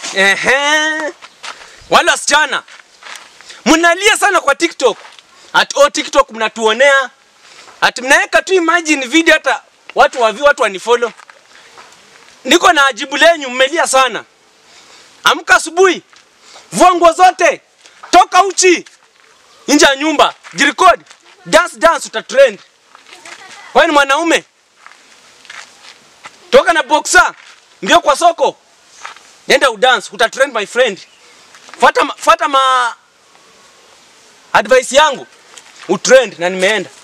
Ehe. Wale wasichana mnalia sana kwa TikTok. Ati oh, TikTok mnatuonea. Ati mnaweka tu imagine video hata watu wavi watu wanifollow. Niko na ajibu lenyu mmelia sana. Amka asubuhi. Vua nguo zote. Toka uchi. Nje ya nyumba. Jirekodi. Dance dance utatrend. Wewe ni mwanaume. Toka na boxer. Ndio kwa soko. Nenda udance, utatrend my friend. Fuata ma- fuata ma advice yangu. Utrend na nimeenda.